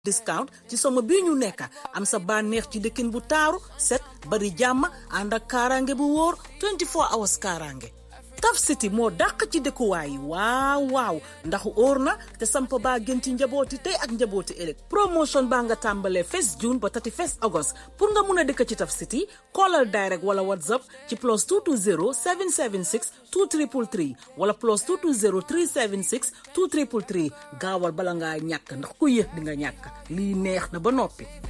discount ci somo bii ñu nekk am sa bànneex ci dëkkin bu taaru set bari jàmm ànd ak kaaraange bu wóor 24 hours kaaraange Taf City moo dàq ci dëkkuwaay yi waaw waaw ndax óor na te samp baa gën ci njabooti tey ak njabooti ëllëg promotion baa nga tàmbalee 1 June ba 31 August pour nga mun a dëkk ci Taf City callal direct wala whatsapp ci plus 220 776 2333 wala plus 220 376 2333 gaawal bala ngaa ñàkk ndax ku yéex di nga ñàkk lii neex na ba noppi.